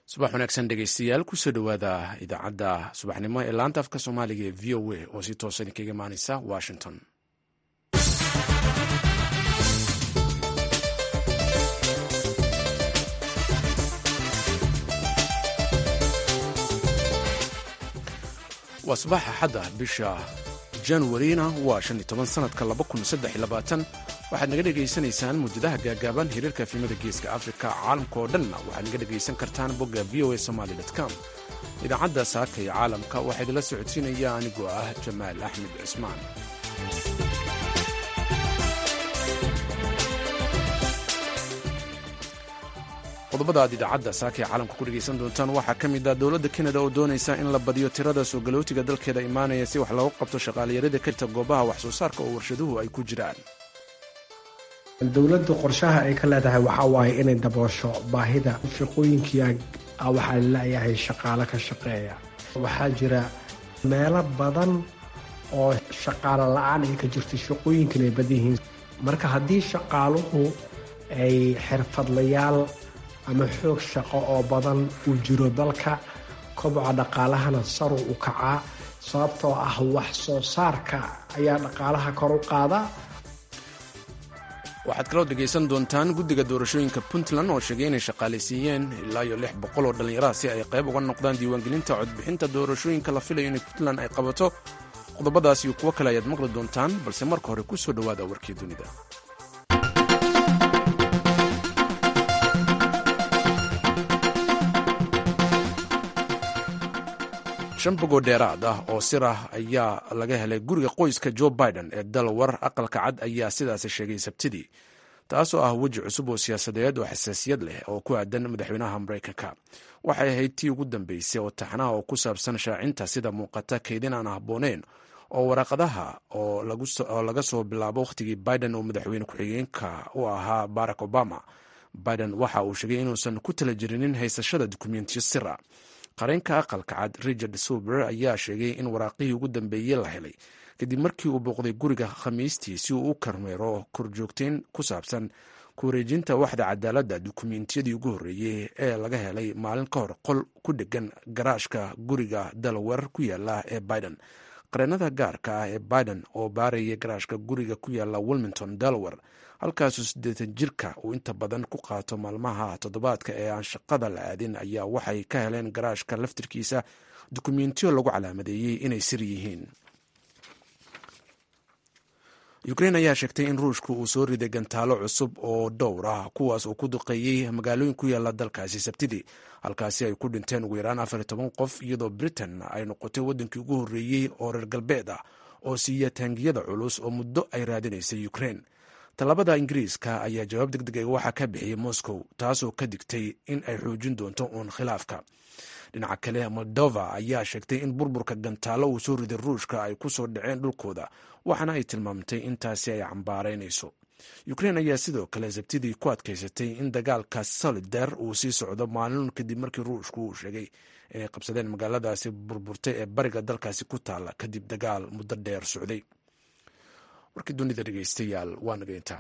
subax wanaagsan dhegeystayaal kusoo dhowaada idaacadda subaxnimo ee laanta afka soomaaliga ee v o a oo si toosa idinkaga imaaneysa washington waa subax axadda bisha januarina waa shan iyo toban sanadka laba kun saddex iyo labaatan waxaad naga dhegaysanaysaan muujadaha gaagaaban hiriirka efimada geeska afrika caalamka oo dhanna waxaad naga dhegaysan kartaan bogga v o a somaly com idaacadda saaka iyo caalamka waxaa idinla socodsiinaya anigoo ah jamaal axmed cismaan qodobada aad idaacadda saaka ee caalamka ku dhegaysan doontaan waxaa ka mid ah dowladda kanada oo doonaysa in la badiyo tirada soo galootiga dalkeeda imaanaya si wax loogu qabto shaqaaliyarada ka jirta goobaha wax soo saarka oo warshaduhu ay ku jiraan dowladdu qorshaha ay ka leedahay waxaa waaye inay daboosho baahida shaqooyinkii waxaa laleeyahay shaqaalo ka shaqeeya waxaa jira meelo badan oo shaqaalo la-aan ay ka jirto shaqooyinkan ay badan yihiin marka haddii shaqaaluhu ay xirfadlayaal ama xoog shaqo oo badan uu jiro dalka koboca dhaqaalahana saru u kacaa sababtoo ah wax soo saarka ayaa dhaqaalaha kor u qaada waxaad kaloo dhegaysan doontaan guddiga doorashooyinka puntland oo sheegay inay shaqaalaysiiyeen ilaa iyo lix boqol oo dhallinyaraha si ay qayb uga noqdaan diiwaangelinta codbixinta doorashooyinka la filayo inay puntland ay qabato qodobadaas iyo kuwo kale ayaad maqli doontaan balse marka hore ku soo dhowaada warkii dunida shan bogoo dheeraad ah oo sir ah ayaa laga helay guriga qoyska joe biden ee dalawar aqalka cad ayaa sidaasi sheegay sabtidii taasoo ah weji cusub oo siyaasadeed oo xasaasiyad leh oo ku aadan madaxweynaha maraykanka waxay ahayd tii ugu dambeysay oo taxnaha oo ku saabsan shaacinta sida muuqata kaydin aan habbooneyn oo waraaqadaha oo laga soo bilaabo wakhtigii biden oo madaxweyne ku-xigeenka u ahaa barack obama biden waxa uu sheegay inuusan ku tala jirinin haysashada dukumentiyo sira qareenka aqalka cad richard suber ayaa sheegay in waraaqihii ugu dambeeyey la helay kadib markii uu booqday guriga khamiistii si uu u kormeero korjoogteyn ku saabsan ku wareejinta waxda cadaaladda dukumentiyadii ugu horreeyey ee laga helay maalin ka hor qol ku dhegan garaashka guriga dalawer ku yaala ee biden qareenada gaarka ah ee biden oo baaraya garaashka guriga ku yaala wilmington dalawer halkaasuu siddeetan jirka uu inta badan ku qaato maalmaha toddobaadka ee aan shaqada la aadin ayaa waxay ka heleen garaashka laftirkiisa dukumentiyo lagu calaamadeeyey inay sir yihiin ukrein ayaa sheegtay in ruushku uu soo riday gantaalo cusub oo dhowr ah kuwaas uu ku duqeeyey magaalooyin ku yaala dalkaasi sabtidii halkaasi ay ku dhinteen ugu yaraan afar iyo toban qof iyadoo britain ay noqotay waddankii ugu horreeyey oo reer galbeed ah oo siiya taangiyada culus oo muddo ay raadinaysay ukrein tallaabada ingiriiska ayaa jawaab deg deg waxaa ka bixiyey moscow taasoo ka digtay in ay xoojin doonto uun khilaafka dhinaca kale moldova ayaa sheegtay in burburka gantaalo uu soo riday ruushka ay ku soo dhaceen dhulkooda waxaana ay tilmaamtay in taasi ay cambaaraynayso ukrein ayaa sidoo kale sabtidii ku adkaysatay in dagaalka solidar uu sii socdo maalin kadib markii ruushku uu sheegay inay qabsadeen magaaladaasi burburtay ee bariga dalkaasi ku taalla kadib dagaal muddo dheer socday warkii dunida dhegeystayaal waa naga intaa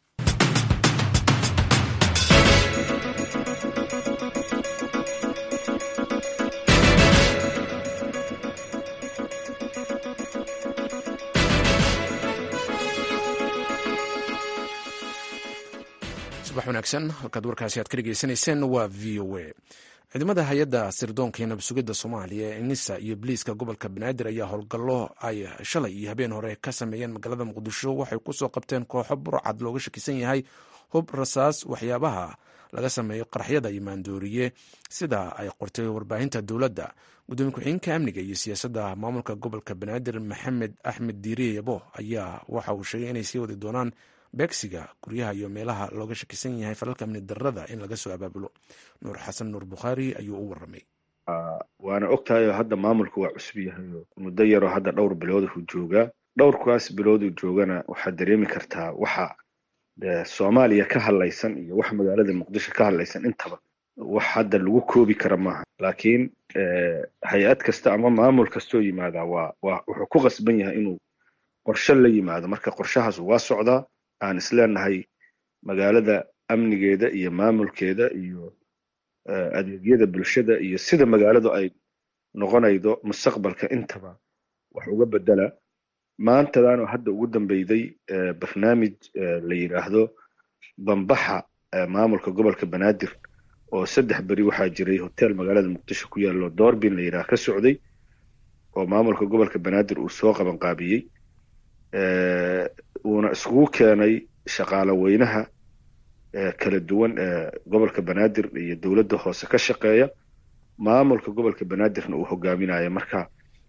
subax wanaagsan halkaad warkaasi aad ka dhegeysanayseen waa v o a ciidamada hay-adda sirdoonka iyo nabsugidda soomaaliya ee nisa iyo biliiska gobolka banaadir ayaa howlgallo ay shalay iyo habeen hore ka sameeyeen magaalada muqdisho waxay kusoo qabteen kooxo burcad looga shakisan yahay hub rasaas waxyaabaha laga sameeyo qaraxyada iyo maandooriye sida ay qortay warbaahinta dowladda gudoomiye ku-xigeenka amniga iyo siyaasadda maamulka gobolka banaadir maxamed axmed diiriye yabo ayaa waxa uu sheegay inay sii wadi doonaan beegsiga guryaha iyo meelaha looga shakisan yahay falalka amni darrada in laga soo abaabulo nuur xasan nuur bukhaari ayuu u warramay waana ogtahay hadda maamulku waa cusub yahay muddo yaroo hadda dhowr bilooduu joogaa dhowrkaas bilooduu joogana waxaad dareemi kartaa waxa soomaaliya ka hadlaysan iyo wax magaalada muqdisho ka hadlaysan intaba wax hadda lagu koobi kara maaha laakiin hay-ad kasta ama maamul kastoo yimaadaa waa waa wuxuu ku qasban yahay inuu qorshe la yimaado marka qorshahaas waa socdaa aan isleenahay magaalada amnigeeda iyo maamulkeeda iyo adeegyada bulshada iyo sida magaaladu ay noqonaydo mustaqbalka intaba wax uga bedela maantadaanoo hadda ugu dambeyday barnaamij la yidhaahdo bambaxa maamulka gobolka banaadir oo saddex beri waxaa jiray hotel magaalada muqdisho ku yaallo doorbin la yidhaah ka socday oo maamulka gobolka banaadir uu soo qabanqaabiyey uuna iskugu keenay shaqaale weynaha kala duwan ee gobolka banaadir iyo dowladda hoose ka shaqeeya maamulka gobolka banaadirna uu hogaaminayo marka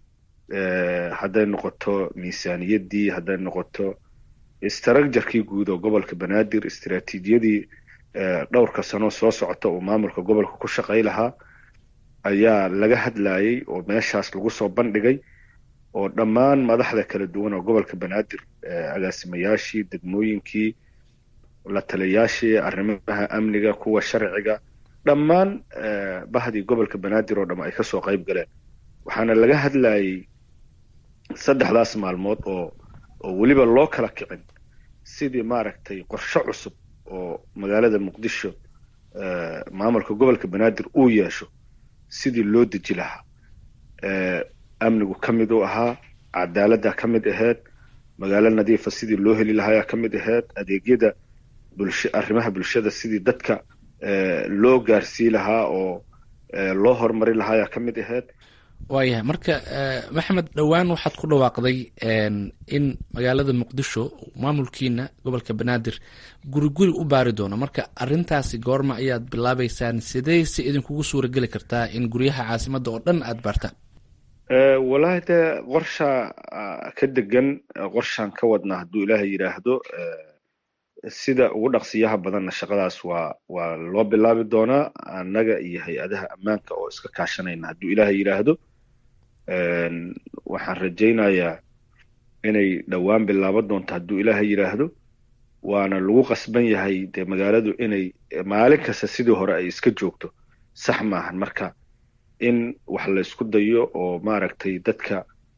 hadday noqoto miisaaniyaddii hadday noqoto istraakjarkii guud oo gobolka banaadir istiraatiijiyadii dhowrka sano soo socota uu maamulka gobolka ku shaqay lahaa ayaa laga hadlayay oo meeshaas lagu soo bandhigay oo dhammaan madaxda kala duwan oo gobolka banaadir agaasimayaashii degmooyinkii la taliyayaashii arrimaha amniga kuwa sharciga dhammaan bahdii gobolka banaadir oo dham ay kasoo qayb galeen waxaana laga hadlayay saddexdaas maalmood oo oo weliba loo kala kicin sidii maaragtay qorshe cusub oo magaalada muqdisho maamulka gobolka banaadir uu yeesho sidii loo deji lahaa amnigu ka mid u ahaa cadaaladda ka mid ahayd magaalo nadiifa sidii loo heli lahaayaa ka mid ahayd adeegyada bulsho arrimaha bulshada sidii dadka loo gaarsii lahaa oo loo horumari lahaayaa ka mid ahayd waayahay marka maxamed dhowaan waxaad ku dhawaaqday in magaalada muqdisho maamulkiina gobolka banaadir guri guri u baari doono marka arintaasi goorma ayaad bilaabeysaan sidee si idinkugu suura geli kartaa in guryaha caasimadda oo dhan aada baartaan wallaahi dee qorshaa ka degan qorshaan ka wadnaa hadduu ilaahay yidhaahdo sida ugu dhaqsiyaha badanna shaqadaas waa waa loo bilaabi doonaa annaga iyo hay-adaha ammaanka oo iska kaashanayna hadduu ilaahay yidhaahdo waxaan rajaynayaa inay dhowaan bilaaban doonto hadduu ilaahay yidhaahdo waana lagu qasban yahay dee magaaladu inay maalin kasta sidii hore ay iska joogto sax maahan marka in wax la isku dayo oo maaragtay dadka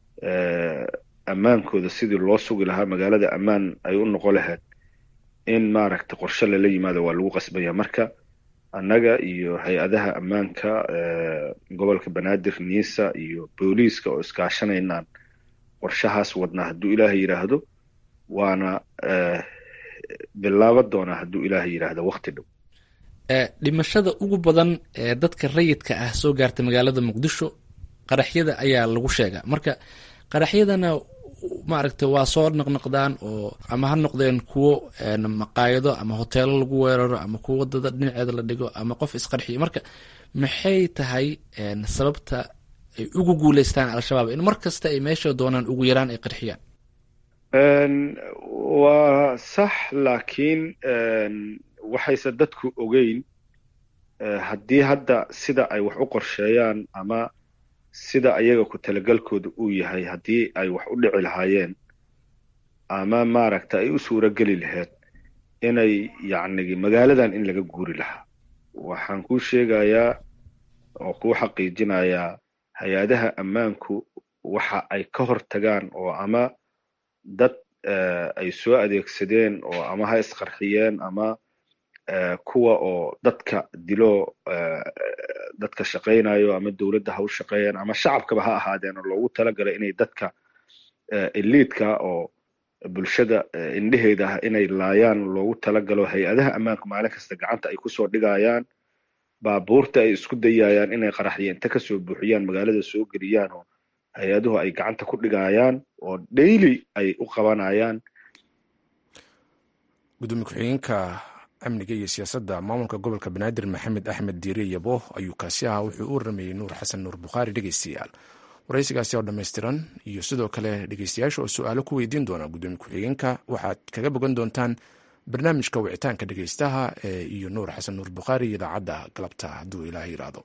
ammaankooda sidii loo sugi lahaa magaalada ammaan ay u noqon lahayd in maaragtay qorshe lala yimaado waa lagu qasbanya marka annaga iyo hay-adaha ammaanka gobolka banaadir niisa iyo booliiska oo iskaashanaynaan qorshahaas wadnaa hadduu ilaahay yidhaahdo waana bilaaban doonaa hadduu ilaahay yidhaahdo wakti dhow dhimashada ugu badan ee dadka rayidka ah soo gaartay magaalada muqdisho qaraxyada ayaa lagu sheegaa marka qaraxyadana maaragtay waa soo naqnaqdaan oo ama ha noqdeen kuwo maqaayado ama hoteelo lagu weeraro ama kuwo wadada dhinaceeda la dhigo ama qof isqarxiyo marka maxay tahay sababta ay ugu guuleystaan al-shabaab in mar kasta ay meesha doonaan ugu yaraan ay qarxiyaan waa sax laakiin waxayse dadku ogeyn haddii hadda sida ay wax u qorsheeyaan ama sida ayaga ku talagalkooda uu yahay haddii ay wax u dhici lahaayeen ama maaragta ay u suuro geli lahayd inay yacnigi magaaladan in laga guuri lahaa waxaan kuu sheegayaa oo kuu xaqiijinayaa hay-adaha ammaanku waxa ay ka hor tagaan oo ama dad ay soo adeegsadeen oo ama ha isqarxiyeen ama kuwa oo dadka dilo dadka shaqaynayo ama dowladda ha u shaqeeyeen ama shacabkaba ha ahaadeen oo loogu talagalay inay dadka eliidka oo bulshada indheheeda ah inay laayaan loogu talagalo hay-adaha ammaanku maalin kasta gacanta ay kusoo dhigayaan baabuurta ay isku dayayaan inay qaraxyo inta kasoo buuxiyaan magaalada soo geliyaan oo hay-aduhu ay gacanta ku dhigayaan oo daily ay u qabanayaan gudoomiye ku-xigeenka amniga iyo siyaasadda maamulka gobolka banaadir maxamed axmed diire yabo ayuu kaasi ahaa wuxuu u waramayey nuur xasan nuur bukhaari dhegeystayaal waraysigaasi oo dhammaystiran iyo sidoo kale dhegeystayaasha oo su-aalo ku weydiin doona gudoomiye ku-xigeenka waxaad kaga bogan doontaan barnaamijka wicitaanka dhegeystaha ee iyo nuur xasan nuur bukhaari idaacadda galabta hadduu ilaah yiraahdo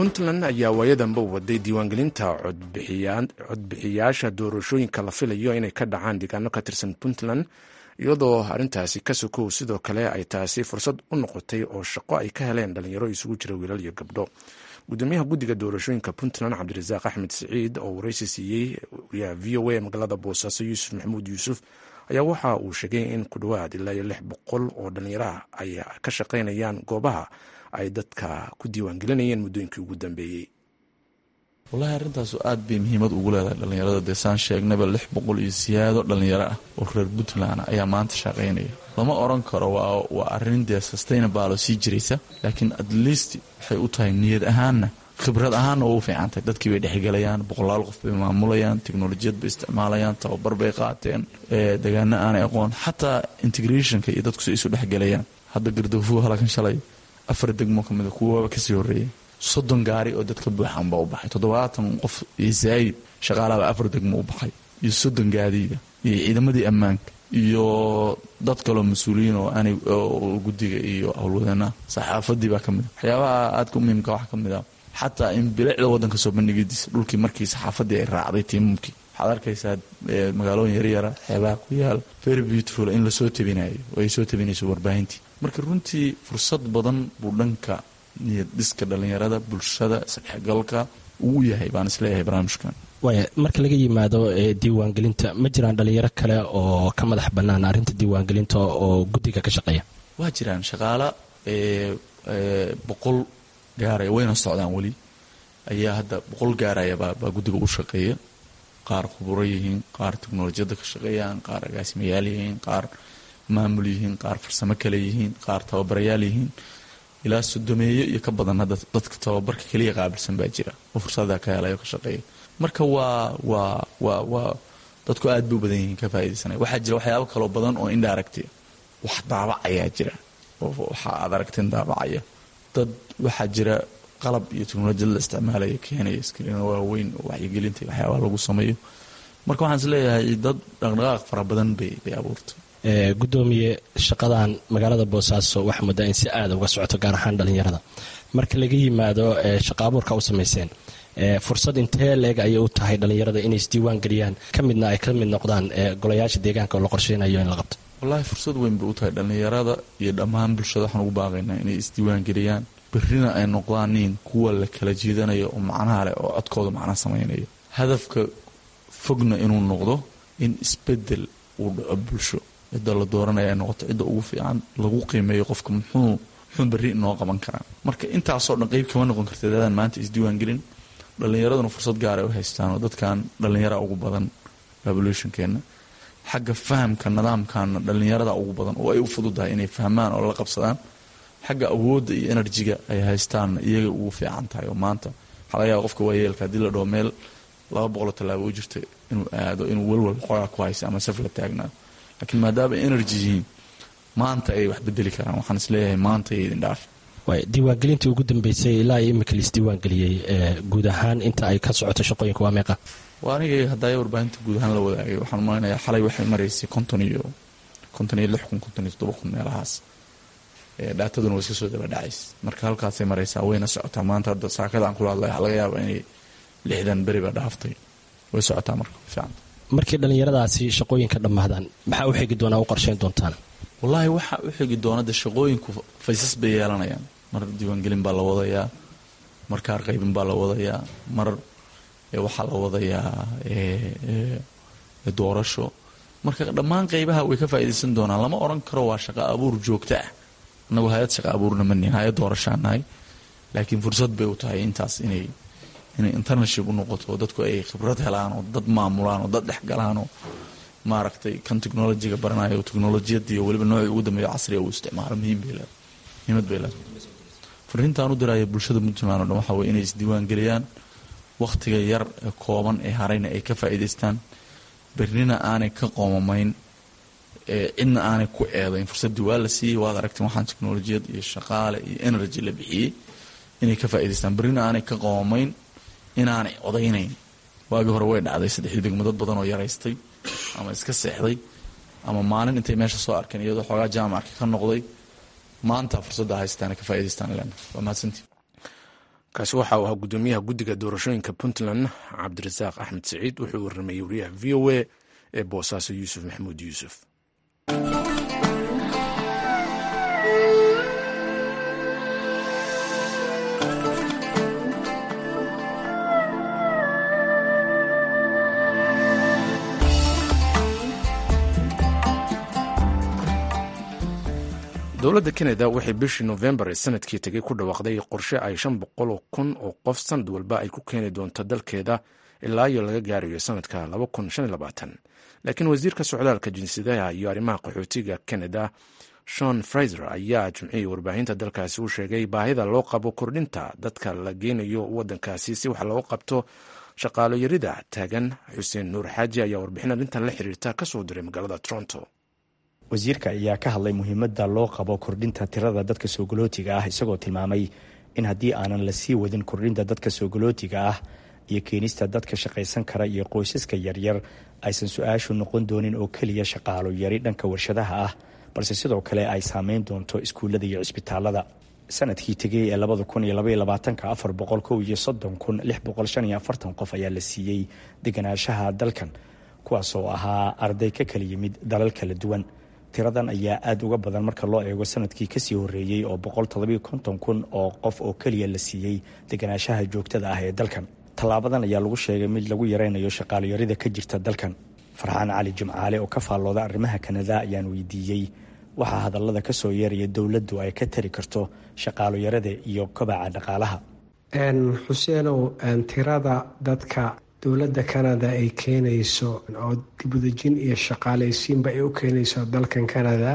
puntland ayaa waayadanba waday diiwaangelinta codbixiyaasha doorashooyinka la filayo inay ka dhacaan deegaano ka tirsan puntland iyadoo arrintaasi ka sokow sidoo kale ay taasi fursad u noqotay oo shaqo ay ka heleen dhalinyaro isugu jira wiilal iyo gabdho gudoomiyaha guddiga doorashooyinka puntland cabdirasaaq axmed siciid oo wareysi siiyey wariyaha v o a magaalada boosaaso yuusuf maxamuud yuusuf ayaa waxa uu sheegay in ku dhowaad ilaa iyo lix boqol oo dhalinyaraha ay ka shaqaynayaan goobaha ay dadka ku diiwaangelinayeen muddooyinkii ugu dambeeyey wallaahi arrintaasu aad bay muhiimad ugu leedahay dhallinyarada dee saan sheegnaba lix boqol iyo siyaado dhallinyaro ah oo reer puntland ayaa maanta shaqaynaya lama oran karo waa arrin dee sustainable oo sii jiraysa laakiin at least waxay u tahay niyad ahaanna khibrad ahaanna waa u fiicantahay dadkii bay dhexgelayaan boqolaal qof bay maamulayaan teknolojiyad bay isticmaalayaan tababar bay qaateen degaano aanay aqoon xataa integrationka iyo dadku si isu dhexgelayaan hadda gardafuhu halakan shalay afar degmo ka mida kuwaba kasii horeeyay soddon gaari oo dadka buuxan baa u baxay toddobaatan qof iyo zaayid shaqaalaba afar degmo u baxay iyo soddon gaadiida iyo ciidamadii ammaanka iyo dad kaloo mas-uuliyiin oo aanay guddiga iyo howlwadeenaha saxaafadii baa ka mid a waxyaabaha aadka u muhiimka waxaa ka mid ah xataa in bilicda waddanka soo bandhigidiisa dhulkii markii saxaafadii ay raacday tiimamkii waxaad arkaysaa magaalooyin yaryara xeebaha ku yaal very beautiful in lasoo tabinayo oo ay soo tabinayso warbaahintii marka runtii fursad badan buu dhanka niyad dhiska dhallinyarada bulshada isdhexgalka uu yahay baan isleeyahay barnaamijkan waaya marka laga yimaado diiwaangelinta ma jiraan dhalinyaro kale oo ka madax bannaan arrinta diiwaangelinta oo guddiga ka shaqeeya waa jiraan shaqaala boqol gaaraya wayna socdaan weli ayaa hadda boqol gaaraya baa guddiga u shaqeeya qaar khuburo yihiin qaar teknolojiyadda ka shaqeeyaan qaar agaasimayaal yihiin qaar maamul yihiin qaar farsamo kale yihiin qaar tababarayaal yihiin ilaa sodomeeyo iyo ka badan hadda dadka tababarka keliya qaabilsan baa jira oo fursadaa ka helayo ka shaqeeya marka waa waa waa waa dadku aad bay u badan yihiin ka faa'idaysanaya waxaa jira waxyaabo kaloo badan oo indiracti wax daabacayaa jira oo waxa aad aragteen daabacaya dad waxaa jira qalab iyo teknolojiyad la isticmaalaya keenaya skriino waaweyn oo waxyigelinta waxyaabaha lagu sameeyo marka waxaan is leeyahay dad dhaqdhaqaaq fara badan bay bay abuurtay gudoomiye shaqadan magaalada boosaaso waxaa muddaa in si aada uga socoto gaar ahaan dhalinyarada marka laga yimaado shaqa abuurka u samayseen fursad intee leeg ayay u tahay dhalinyarada inay isdiiwaan geliyaan ka midna ay ka mid noqdaan golayaasha deegaanka oo la qorsheynayo in la qabto wallaahi fursad weyn bay u tahay dhallinyarada iyo dhammaan bulshada waxaan ugu baaqaynaa inay isdiiwaan geliyaan berrina ay noqdaan nin kuwa la kala jiidanayo oo macnaha leh oo codkooda macna samaynayo hadafka fogna inuu noqdo in isbedel uu dhaco bulsho cidda la dooranaya ay noqoto cidda ugu fiican lagu qiimeeyo qofka muxuu muxuu berri inoo qaban karaa marka intaasoo dhan qeyb kama noqon karta dadaan maanta isdiiwaan gelin dhallinyaraduna fursad gaara u haystaan oo dadkan dhallinyara ugu badan revolutionkeena xagga fahamka nidaamkana dhallinyarada ugu badan oo ay u fududahay inay fahmaan oo la qabsadaan xagga awoodda iyo enerjiga ay haystaanna iyaga ugu fiican tahay oo maanta waxaa laga yaaba qofka waayeelka haddii la dhaho meel laba boqoloo tallaabo u jirta inuu aado inuu welwal xoogaa ku haysa ama saf la taagnaado laakiin maadaama energy yihiin maanta ayay wax bedeli karaan waxaan isleeyahay maanta ayay idin dhaafi diiwaangelintii ugu dambeysay ilaa iyo imika laisdiiwaangeliyey guud ahaan inta ay ka socoto shaqooyinka waa meeqa waa anigay haddaaya warbaahinta guud ahaan la wadaagay waxaan malaynayaa xalay waxay maraysay konton iyo konton iyo lix kun konton iyo toddoba kun meelahaas dhaataduna way iska soo daba dhacays marka halkaasay maraysaa wayna socotaa maanta hadda saakada aan kula hadlay waxaa laga yaabaa inay lixdan beri ba dhaaftay way socotaa marka fiican markii dhallinyaradaasi shaqooyinka dhammaadaan maxaa u xigi doonaa u qorsheyn doontaan wallaahi waxaa u xigi doona de shaqooyinku faysas bay yeelanayaan mar diiwaangelin baa la wadayaa mar kaar qaybin baa la wadayaa mar waxaa la wadayaa doorasho marka dhammaan qeybaha way ka faa'iidaysan doonaan lama oran karo waa shaqo abuur joogto ah annagu hay-ad shaqa abuurna manihin hay-ad doorashaan nahay laakiin fursad bay u tahay intaas inay inay internaship u noqoto oo dadku ay khibrad helaan oo dad maamulaan oo dad dhexgalaan oo maaragtay kan technolojiga baranayo oo technolojiyadii iyo weliba noocii ugu dambeeya casriga uu isticmaalo muhiim bay leedahay muhiimad bay leedahay fariintaan u diraya bulshada puntland o dhan waxaa weye inay isdiiwaan geliyaan wakhtiga yar ee kooban ee harayna ay ka faa'iidaystaan bernina aanay ka qoomamayn cidna aanay ku eedayn fursaddii waa la siiyey waad aragteen waxaan technolojiyad iyo shaqaale iyo energy la bixiyey inay ka faa'idaystaan bernina aanay ka qoomamayn inaanay odaynayn waagii hore way dhacday saddexdii degmo dad badan oo yaraystay ama iska seexday ama maalin intay meesha soo arkeen iyadoo xoogaa jaamacka ka noqday maanta fursadda haystaan ka faa'idaystaan lena waa mahadsantii kaasi waxa uu ahaa guddoomiyaha guddiga doorashooyinka puntland cabdirasaaq axmed siciid wuxuu warramayey wariyaha v o a ee boosaaso yuusuf maxamuud yuusuf dowladda kanada waxay bishii nofembar ee sanadkii tegay ku dhawaaqday qorshe ay shan boqol kun oo qof sanad walba ay ku keeni doonto dalkeeda ilaa iyo laga gaarayo sanadka laakiin wasiirka socdaalka jinsiyadaha iyo arrimaha qaxootiga kanada shon fraiser ayaa jimcihii warbaahinta dalkaasi u sheegay baahida loo qabo kordhinta dadka la geynayo wadankaasi si wax looga qabto shaqaalo yarida taagan xuseen nuur xaaji ayaa warbixin arrintan la xiriirta kasoo diray magaalada toronto wasiirka ayaa ka hadlay muhiimadda loo qabo kordhinta tirada dadka soogolootiga ah isagoo tilmaamay in haddii aanan la sii wadin kordhinta dadka soogolootiga ah iyo keenista dadka shaqaysan kara iyo qoysaska yaryar aysan su-aashu noqon doonin oo keliya shaqaalo yari dhanka warshadaha ah balse sidoo kale ay saameyn doonto iskuullada iyo cisbitaalada sanadkii tegay ee labada kun iyo labaiyo labaatanka afar boqol kow iyo soddon kun lix boqol shan iyo afartan qof ayaa la siiyey deganaanshaha dalkan kuwaas oo ahaa arday ka kala yimid dalal kala duwan tiradan ayaa aada uga badan marka loo eego sanadkii kasii horeeyey oo boqol todobiyo konton kun oo qof oo keliya la siiyey deganaanshaha joogtada ah ee dalkan tallaabadan ayaa lagu sheegay mid lagu yaraynayo shaqaaloyarida ka jirta dalkan farxaan cali jimcaale oo ka faallooda arrimaha kanada ayaan weydiiyey waxaa hadallada ka soo yeeraya dowladdu ay ka tari karto shaqaaloyarada iyo kobaca dhaqaalaha xuseenow tirada dadka dowladda canada ay keenayso oo dibudejin iyo shaqaalaysiinba ay u keenayso dalkan canada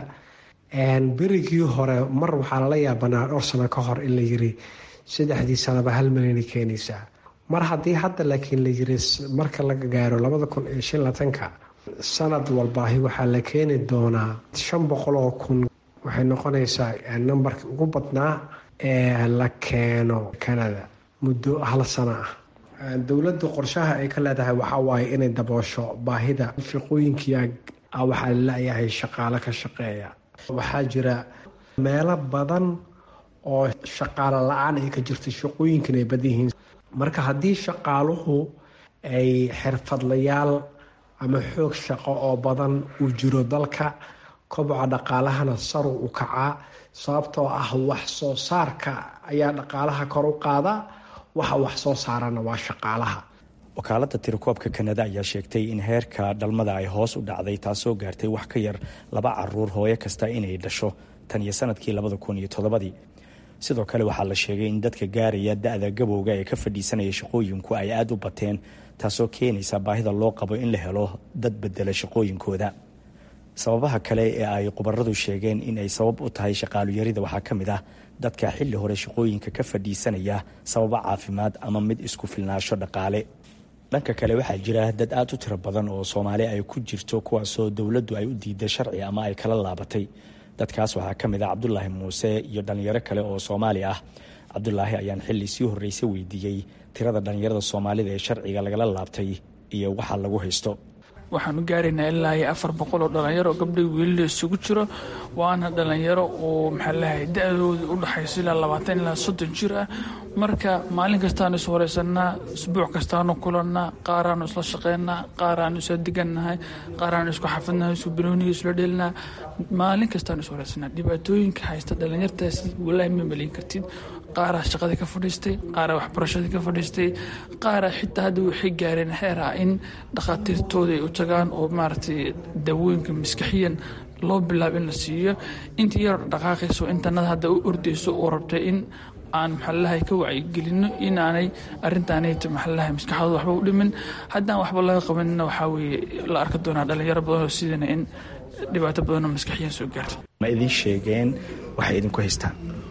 berigii hore mar waxaa lala yaabanaa dhowr sano ka hor in la yiri saddexdii sanaba hal milyan keenaysaa mar haddii hadda laakiin la yiri marka laga gaaro labada kun iyo shan latanka sanad walbaahi waxaa la keeni doonaa shan boqol oo kun waxay noqonaysaa nambarkii ugu badnaa ee la keeno canada muddo hal sano ah dowladdu qorshaha ay ka leedahay waxaa waaye inay daboosho baahida shaqooyinkia waxaa laleeyahay shaqaalo ka shaqeeya waxaa jira meelo badan oo shaqaalo la-aan ay ka jirta shaqooyinkan ay badan yihiin marka haddii shaqaaluhu ay xirfadlayaal ama xoog shaqo oo badan uu jiro dalka koboca dhaqaalahana saru u kacaa sababtoo ah wax soo saarka ayaa dhaqaalaha kor u qaada waxa wax soo saarana waa shaqaalaha wakaaladda tirakoobka kanada ayaa sheegtay in heerka dhalmada ay hoos u dhacday taasoo gaartay wax ka yar laba caruur hooyo kasta inay dhasho tan iyo sanadkii labada kun iyo toddobadii sidoo kale waxaa la sheegay in dadka gaaraya da-da gabowga ee ka fadhiisanaya shaqooyinku ay aada u bateen taasoo keenaysa baahida loo qabo in la helo dad bedela shaqooyinkooda sababaha kale ee ay khubaradu sheegeen in ay sabab u tahay shaqaaluyarida waxaa ka mid ah dadka xilli hore shaqooyinka ka fadhiisanaya sababo caafimaad ama mid isku filnaasho dhaqaale dhanka kale waxaa jira dad aada u tiro badan oo soomaali ay ku jirto kuwaasoo dowladdu ay u diiday sharci ama ay kala laabatay dadkaas waxaa ka mid ah cabdulaahi muuse iyo dhallinyaro kale oo soomaali ah cabdulaahi ayaan xilli sii horreysay weydiiyey tirada dhallinyarada soomaalida ee sharciga lagala laabtay iyo waxa lagu haysto waxaan u gaaraynaa ilaa iyo afar boqol oo dhallinyaro gabdhay wiilila isugu jiro waana dhallinyaro oo maxaa lahay da-dooda u dhaxayso ilaa labaatan ilaa soddon jir ah marka maalin kastaanu is horeysannaa isbuuc kastaanu kulannaa qaaraanu isla shaqeynaa qaaraanu isla digannahay qaaraanu isku xafidnahay isku banooniga isla dhelinaa maalin kastaanu is horeysannaa dhibaatooyinka haysta dhallinyartaasi walaahi ma maliin kartid qaaraa shaqadii ka fadhiistay qaaraa waxbarashadii ka fadhiistay qaaraa xitaa hadda waxay gaareen xeer ah in dhakhaatiirtooda ay u tagaan oo maaragtay daawooyinka maskaxiyan loo bilaabo in la siiyo intii yar dhaqaaqayso intanada hadda u ordayso oo rabtay in aan maxalalahay ka wacyigelino in aanay arrintaanayta maxalalahay maskaxdooda waxba u dhimin haddaan waxba laga qabanina waxaa weeye la arki doonaa dhallinyaro badanoo sidana in dhibaato badanoo maskaxiyan soo gaarta ma idin sheegeen waxay idinku haystaan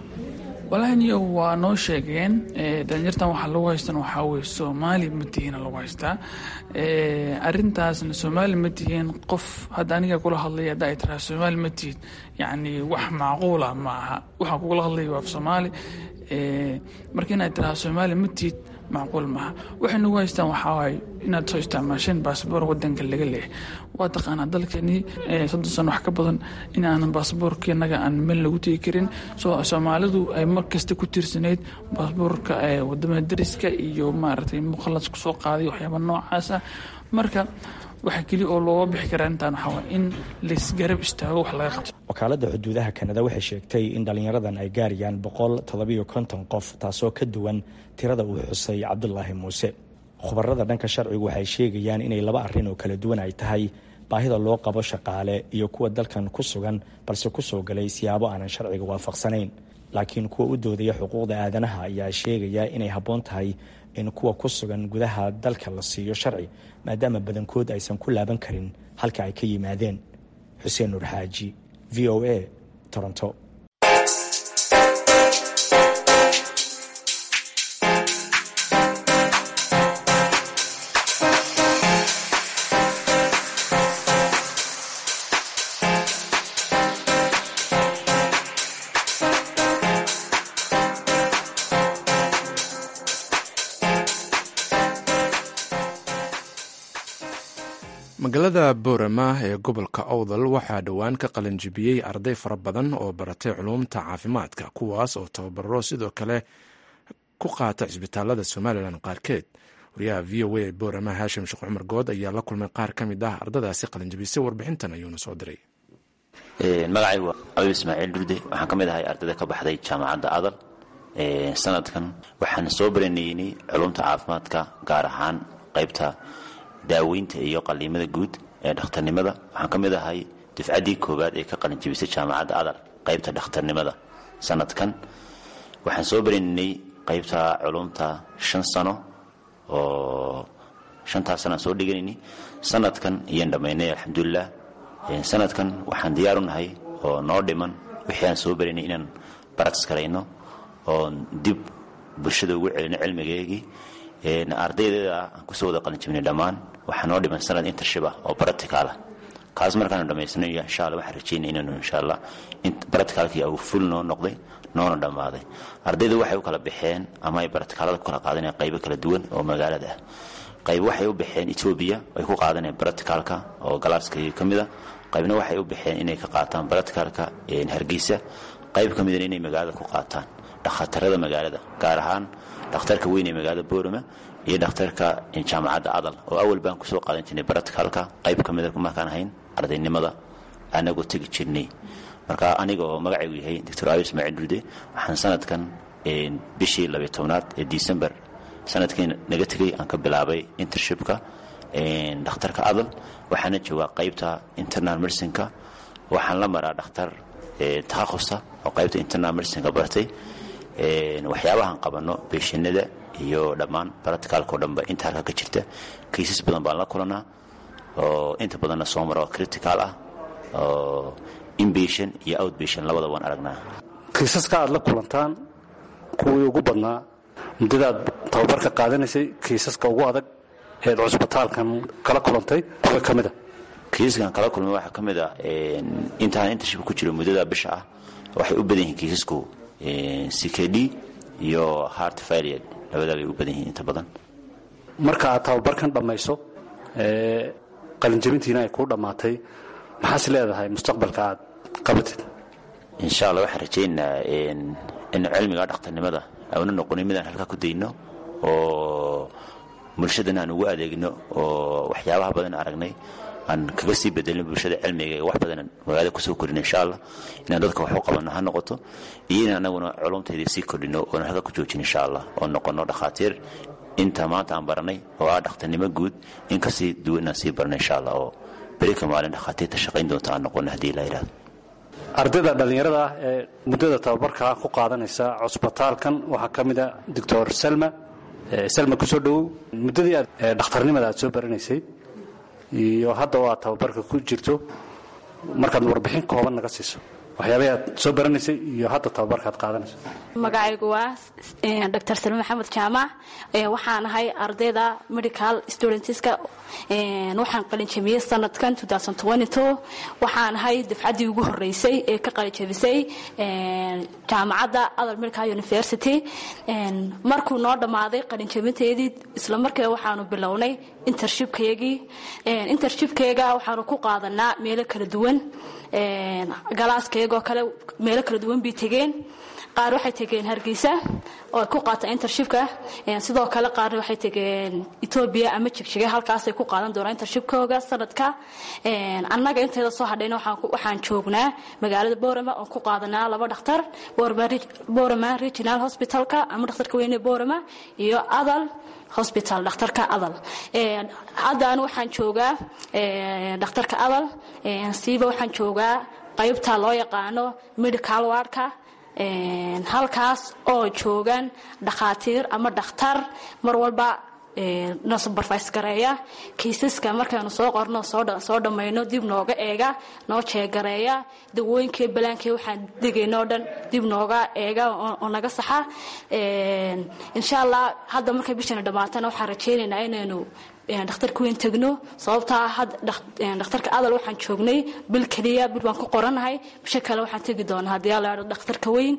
walahaniyo waa noo sheegeen dhalinyartan waxaa lagu haystan waxaa weye soomaali ma tihiina lagu haystaa arintaasna soomaali ma tihiin qof hadda aniga kula hadlaya hadda ay tiraa soomaali ma tihid yacni wax macquula ma aha waxaan kugula hadlaya waa af soomaali marka inaad tiraa soomaali ma tihid macquul maaha waxay nagu haystaan waxaa waaye inaad soo isticmaasheen baasboor wadanka laga leehay waa taqaanaa dalkeenii soddon sano wax ka badan in aanan baasboorkeenaga aan meel lagu tegi karin soomaalidu ay mar kasta ku tiirsanayd baasboorka wadamada dariska iyo maaragtay mukhalas kusoo qaaday waxyaaba noocaas ah marka waxa keliya oo looga bixi karaa intaan waxaa waay in laysgarab istaago wax laga qabto wakaaladda xuduudaha kanada waxay sheegtay in dhallinyaradan ay gaarayaan boqol toddobiyo konton qof taasoo ka duwan tirada uu xusay cabdulaahi muuse khubarada dhanka sharcigu waxay sheegayaan inay laba arrin oo kala duwan ay tahay baahida loo qabo shaqaale iyo kuwa dalkan ku sugan balse kusoo galay siyaabo aanan sharciga waafaqsanayn laakiin kuwa u doodaya xuquuqda aadanaha ayaa sheegaya inay habboon tahay in kuwa ku sugan gudaha dalka la siiyo sharci maadaama badankood aysan ku laaban karin halka ay ka yimaadeen xuseen nuur xaaji v o a toronto magaalada boorama ee gobolka owdal waxaa dhowaan ka qalanjibiyey arday fara badan oo baratay culuumta caafimaadka kuwaas oo tababaro sidoo kale ku qaata cisbitaalada somalilan qaarkeed wariyaha v o a ee boorama haashim sheekh cumar good ayaa la kulmay qaar ka mid ah ardadaasi qalanjibisay warbixintan ayuuna soo diray magacaygu waa abib ismaaciil durde waxaan ka mid ahay ardayda ka baxday jaamacadda adal sanadkan waxaan soo baranaynay culumta caafimaadka gaar ahaan qaybta daaweynta iyo qaliimada guud ee dhakhtarnimada waxaan ka mid ahay dufcaddii koowaad ee ka qalinjibisay jaamacadda adal qaybta dhakhtarnimada sanadkan waxaan soo baranaynay qaybta culumta shan sano oo shantaas sanaan soo dhiganaynay sanadkan iyaan dhammaynay alxamdulilah sanadkan waxaan diyaar u nahay oo noo dhiman wixii aan soo baranay inaan baratis karayno oon dib bulshada ugu celino cilmigeegii ardaydeeda aan kusoo wada qalinjibnay dhammaan waxaa noo dhiman sanad intership ah oo baraticaal ah kaas markaanu dhammaysano insha alla waxaan rajaynaya inaanu insha allah baraticaalkii uu ful noo noqday noona dhammaaday ardaydu waxay u kala baxeen ama ay baraticaalada ku kala qaadanayaan qaybo kala duwan oo magaalada ah qayb waxay u baxeen etoobiya ay ku qaadanayaan baraticaalka oo galaaska ka mid a qaybna waxay u baxeen inay ka qaataan baraticaalka hargeysa qayb ka midana inay magaalada ku qaataan dhakhtarada magaalada gaar ahaan dhakhtarka weyn ee magaalada boorama iyo dhakhtarka jaamacadda adal oo awal baan kusoo qaadan jirnay baraticaalka qayb ka mida markaan ahayn ardaynimada anagoo tegi jirnay marka aniga oo magacaygu yahay doctor abi ismaaciil duude waxaan sanadkan bishii labiy tobnaad ee december sanadkii naga tegay aan ka bilaabay intershipka dhakhtarka adal waxaana joogaa qaybta internal mercinka waxaan la maraa dhakhtar takhaqusa oo qaybta internal mercinka bartay waxyaabahaan qabano beeshinada iyo dhammaan baraticaalkao dhanba inta halka ka jirta kaysas badan baan la kulanaa oo inta badanna soo mara oo critical ah oo inbation iyo outbation labada waan aragnaa kiisaska aad la kulantaan kuwii ugu badnaa muddadaad tababarka qaadanaysay kiisaska ugu adag eed cusbitaalkan kala kulantay kuwa ka mida kiisaskan kala kulmay waxaa ka mid ah intaan intashib ku jiro muddada bisha ah waxay u badan yihiin kiisasku ckd iyo heart failure labadaa bay u badan yihiin inta badan marka aad tababarkan dhammayso qalinjabintiina ay kuu dhammaatay maxaas leedahay mustaqbalka aad qabatid insha allah waxaan rajaynaynaa in cilmiga dhakhtarnimada auna noqonin midaan halkaa ku dayno oo bulshadana aan ugu adeegno oo waxyaabaha badan aragnay aan kaga sii bedelin bulshada cilmiga wax badan magaalada kusoo kordhino insha allah inaan dadka wax u qabanno ha noqoto iyo in anaguna culumtaydii sii kordhino oona halka ku joojin insha allah oo noqono dhakhaatiir inta maanta aan baranay oo ah dhakhtarnimo guud in kasii duwan inaan sii barno insha allah oo berika maalin dhakhaatiirta shaqayn doonta aan noqono haddii la yidhahdo ardayda dhallinyarada ah ee muddada tababarka ku qaadanaysa cusbitaalkan waxaa ka mid a doctor salma salma kusoo dhowow muddadii aad dhakhtarnimada aad soo baranaysay iyo hadda oo aad tababarka ku jirto markaad warbixin kooban naga siiso waxyaabay aad soo baranaysay iyo hadda tababarkaad qaadanayso magacaygu waa dr salme maxamed jaamac waxaan ahay ardayda medical studentska waxaan qalinjabiyey sanadkan waxaan ahay dafcaddii ugu horeysay ee ka qalinjabisay jaamacadda other medical university markuu noo dhammaaday qalinjabinteedii isla markiiba waxaanu bilownay intershipkayagii intershipkayga waxaanu ku qaadanaa meelo kala duwan galaaskayagoo kale meelo kala duwan bay tegeen qaar waxay tegeen hargeysa oo ay ku qaataan intershipka sidoo kale qaarna waxay tegeen etoobiya ama jigjiga halkaasay ku qaadan doonaan intershipkooga sanadka annaga inteeda soo hadhayna waxaan joognaa magaalada borama oon ku qaadanaa laba dhakhtar borama regional hospitalka ama dhakhtarka weyne borama iyo adal hosbital dhakhtarka adal haddaan waxaan joogaa dhakhtarka adal siiba waxaan joogaa qaybta loo yaqaano medical wardka halkaas oo joogaan dhakhaatiir ama dhakhtar mar walba na subarfise gareeya kiisaska markaynu soo qorno soo dhammayno dib nooga eega noo jeegareeya dawooyinkii balaankii waxaan degayno o dhan dib nooga eega oo naga saxa insha allah hadda markay bishana dhammaatana waxaan rajaynaynaa inaynu dhakhtarka weyn tegno sababtaa dhakhtarka adal waxaan joognay bil keliya bil baan ku qoranahay bisho kale waxaan tegi doonaa haddii ala dhakhtarka weyn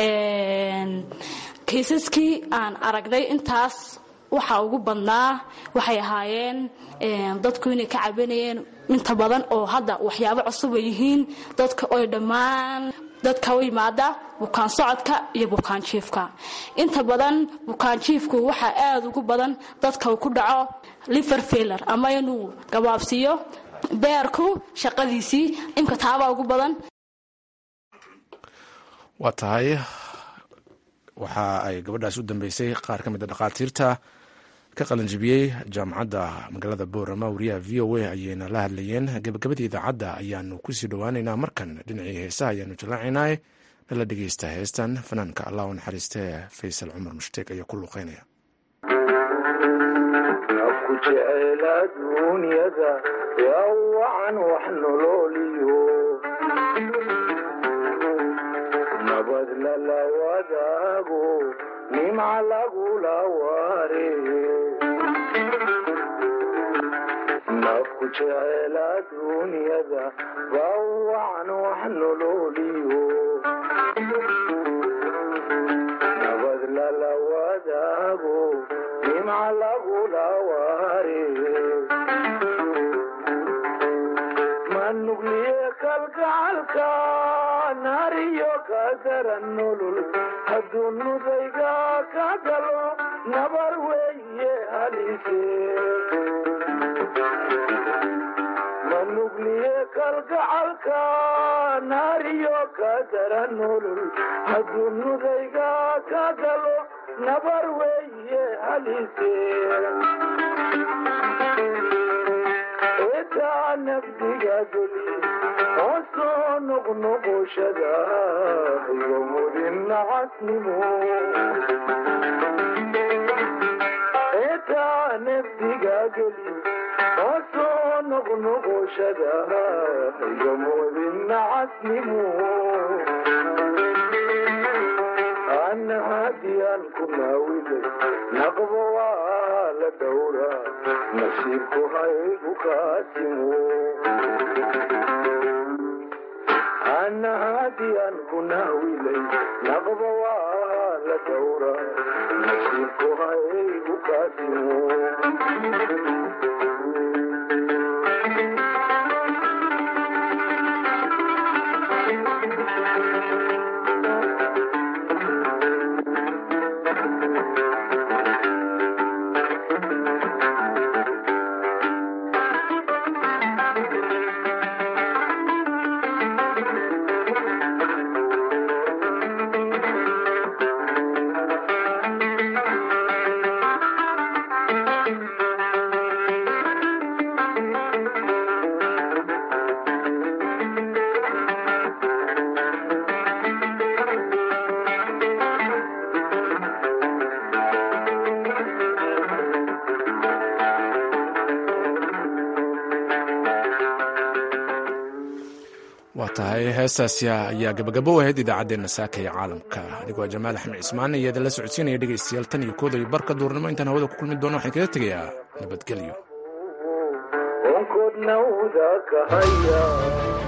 kiisaskii aan aragnay intaas waxaa ugu badnaa waxay ahaayeen dadku inay ka cabanayeen inta badan oo hadda waxyaabo cusub ay yihiin dadka oy dhammaan dadka u yimaada bukaan socodka iyo bukaan jiifka inta badan bukaan jiifku waxaa aada ugu badan dadka uu ku dhaco liver failer ama inuu gabaabsiiyo beerku shaqadiisii imka taabaa ugu badan waa tahay waxa ay gabadhaas u dambeysay qaar ka mid a dhakhaatiirta ka qalanjibiyey jaamacadda magaalada boorama wariyaha v o a ayayna la hadlayeen gabagabadii idaacadda ayaanu kusii dhowaaneynaa markan dhinacii heesaha ayaanu jallaacaynaa nala dhegeysta heestan fanaanka allah u naxariistee faysal cumar mushtaeg ayaa ku luuqeynaya nabad lala wadaago nimca lagula waare nafku jecel aduunyada bawacan wax nololiyo nabad lala wadaago nimca lagula waare manugliye kalgacalka naariyo ka daran nolol hadduu nudayga ka galo nabar weeye halise manugliye kalgacalka naariyo ka daran nolol hadduu nudayga ka galo nabar weeye halise etaa nafdiga geli oo soo noqnoqoshada iyo mudin nacasnimo etaa nafdiga geli oo soo noqnoqoshada iyo mudin nacasnimo ana hadiyaan ku naawilay naqbo waa la dhowra nasiibku haygu kaasimo ana hadiyaan ku naawilay naqbo waa la dhowra nasiibku haygu kaasimo tahay heestaasi ayaa gabagabo ahayd idaacaddeenna saaka ee caalamka anigoo jamaal axmed cismaan iyo idinla socodsiinaya dhegaystayaal tan iyo kooda iyo barka duurnimo intaan hawada ku kulmi doono waxaan kaga tegayaa nabadgelyo onkodna uda kahaya